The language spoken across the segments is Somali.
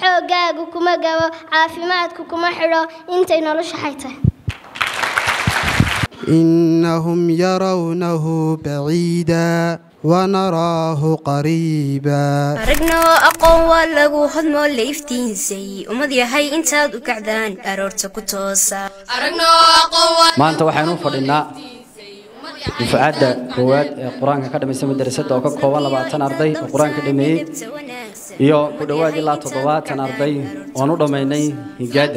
xooggaagu kuma gabo caafimaadku kuma xidho intay nolosha xaytahay إنهم يرونه بعيدا ونراه قريبا aragnoo aqoon waa lagu hodmoo la iftiinsay ummad yahay intaad u kacdaan aroorta ku toosa maanta waxaynu u fadhinaa dufcadda koowaad ee qur-aanka ka dhamaysa madrasadda oo ka kooban labaatan arday oo qur-aanka dhameeyey iyo ku dhowaad ilaa toddobaatan arday oon u dhammaynay higaadda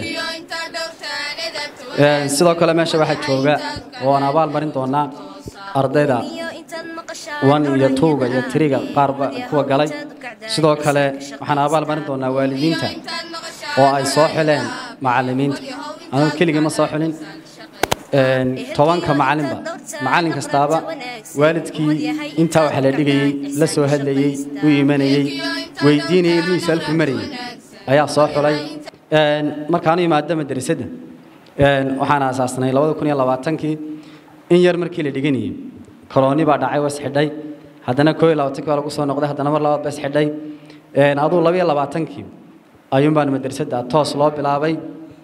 Een, sidoo kale meesha waxaa jooga oo aan abaal marin doonaa ardayda wan iyo tuuga iyo tiriga qaarba kuwa galay sidoo kale waxaan abaal marin doonaa waalidiinta oo ay soo xileen macallimiinta anigu keligii ma soo xilin Een, tobanka macallinba macallin kastaaba waalidkii intaa waxa la dhigayey la soo hadlayey u imanayey weydiinayay ilmihiisu halkuu marayay ayaa soo xulay Een, markaan u imaado madrasadda Een, waxaan aasaasnay labada kun iyo labaatankii in yar markii la dhiganayay korooni baa dhacay was xidhay haddana koo iyo labaatankii baa lagu soo noqday haddana mar labaad bas xidhay Een, aduu laba iyo labaatankii ayuunbaan madrasadda toos loo bilaabay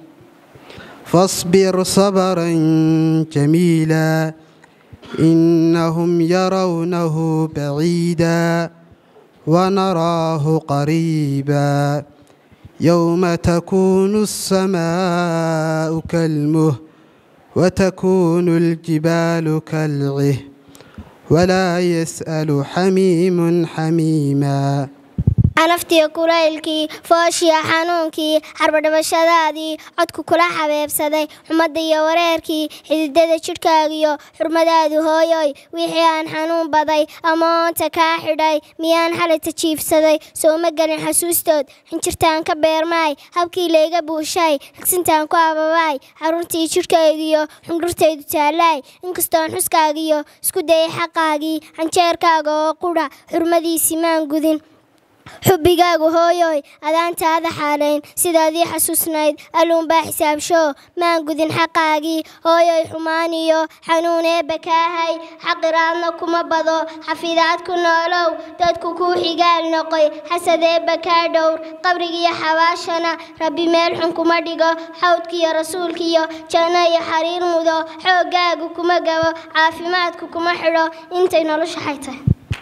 فاصبر صبرا جميلا إنهم يرونه بعيدا ونراه قريبا يوم تكون السماء كالمه وتكون الجبال كالعه ولا يسأل حميم حميما anaftiya kulaylkii fooshiya xanuunkii xarbadhabashadaadii codku kula xabeebsaday xumadda iyo wareerkii xididada jidhkaagiyo xurmadaadu hooyoy wixii aan xanuun baday amoonta kaa xidhay miyaan xalayta jiifsaday sooma gelin xasuustood xinjirtaan ka beermaay habkii layga buushay ragsintaan ku ababaay xaruntii jidhkaygiyo xundhurtaydu taalaay inkastoon xuskaagiyo isku dayay xaqaagii xanjeerkaaga oo qudha xurmadiisii maan gudin xubbigaagu hooyoy adaantaada xaalayn sidaadii xasuusnayd alluunbaa xisaabsho maan gudin xaqaagii hooyoy xumaan iyo xanuun eebba kaahay xaqiraadna kuma bado xafidaad ku noolow dadku kuu xigaal noqoy xasad eebba kaa dhowr qabrigiiyo xabaashana rabbi meel xun kuma dhigo xawdkiiyo rasuulkiiyo janno iyo xariir mudo xooggaagu kuma gabo caafimaadku kuma xidho intay nolosha xaytahay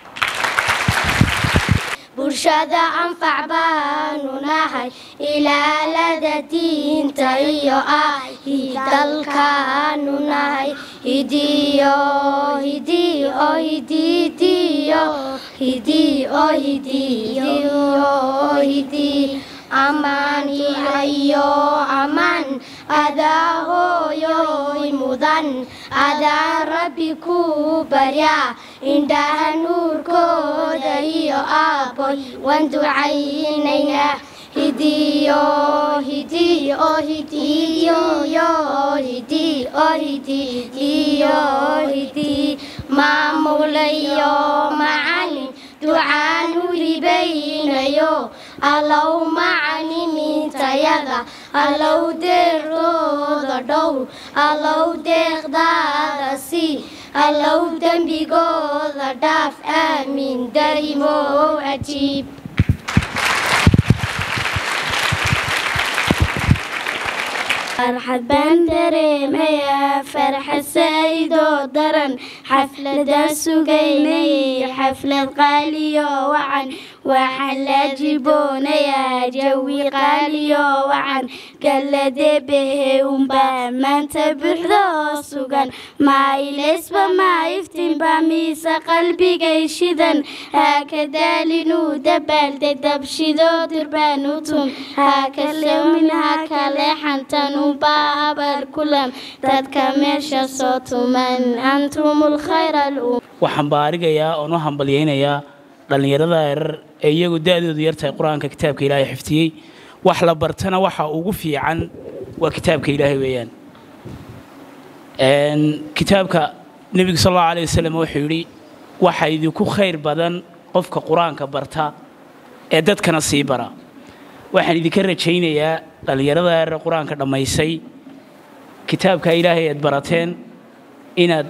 bulshada anfac baanu nahay ilaalada diinta iyo ahi dalkaanu nahay hidiyo hidiyo hididiyo hidiyo hidiyo hidi amaan ilayo amaan adaa hooyoy mudan adaa rabbi ku barya indhaha nuurkooda iyo aaboy waan ducaynaynaa hidiyo hidiyo hidiyo hidiyo hidiyo hidi maamulayo macalin ducaan u hibaynayo allow macalimiintayada allow deeqdooda dhowr allow deeqdaada sii allow dembigooda dhaaf aamiin darimow cajiib farxad baan dareemayaa farxad saa'idoo daran xafladaan sugaynay xaflad qaaliyo wacan waxaan la jiboonayaa jawi qaaliyo wacan galladeebehe unbaa maanta buuxdoo sugan maayileysba maa iftiinba miise qalbigay shidan haaka daalinuu dabaaldeg dabshidoo dirbaanu tum haaka lewmin haaka leexantan unbaa abar kulan dadka meesha soo tuman antumul khayra alum waxaan baarigayaa oon u hambalyaynayaa dhallinyarada yarar ee iyagu da-doodu yartahay qur-aanka kitaabka ilaahay xifdiyey wax la bartana waxa ugu fiican waa kitaabka ilaahay weeyaan kitaabka nebigu sal allahu alay wasalam wuxuu yidhi waxa idinku khayr badan qofka qur-aanka barta ee dadkana sii bara waxaan idinka rajaynayaa dhallinyarada yarar qur-aanka dhammaysay kitaabka ilaahay aad barateen inaad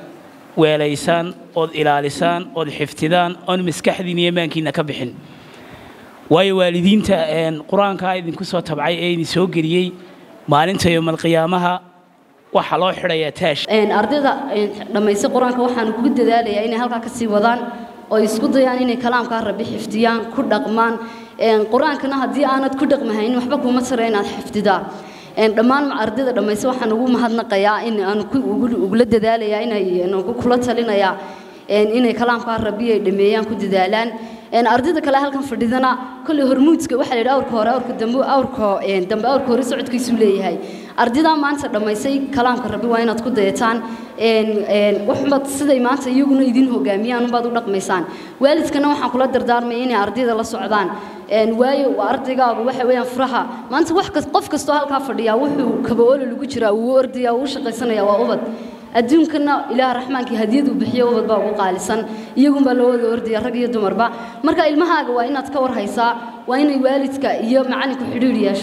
weelaysaan ood ilaalisaan ood xifdidaan oon maskaxdiina iyo maankiina ka bixin waayo waalidiinta een, qur-aankaa idinku soo tabcay ee idin soo geliyey maalinta yowmalqiyaamaha waxaa loo xidhayaa taash Een, ardayda een, dhammaystay qur-aanka waxaan kugu dadaalayaa inay halkaa ka sii wadaan oo isku dayaan inay kalaamkaa rabbi xifdiyaan ku dhaqmaan Een, qur-aankana haddii aanad ku dhaqmahayn waxba kuma tara inaad xifdidaa Een, dhammaan ardayda dhammaysta waxaan ugu mahadnaqayaa in aan ku- ugu- ugula dadaalayaa inay een, ugu kula talinayaa een, inay kalaamkaa rabbi ay dhameeyaan ku dadaalaan Een, ardayda kale halkan fadhidana kolley hormuudka waxaa la yidhi awrka hore awrka dambe awrka een, dambe awrka hore socodkiisuu leeyahay ardaydaa maanta dhammaysay kalaamka rabbi waa inaad ku dayataan een, een, waxbaad siday maanta iyaguna idin hogaamiyaan unbaad u dhaqmaysaan waalidkana waxaan kula dardaarmaya inay ardayda la socdaan Een, waayo waa ardaygaagu waxa weeyaan furaha maanta wax kas qof kastoo halkaa fadhiyaa wuxuu kabaolo lagu jiraa uu ordaya uu shaqaysanaya waa ubad adduunkana ilaah raxmaankii hadiyadu bixiyo ubad baa ugu qaalisan iyagunbaa loo wada ordaya rag iyo dumarba marka ilmahaaga waa inaad ka war haysaa waa inay waalidka iyo macalinku xidhiidh yeeshaan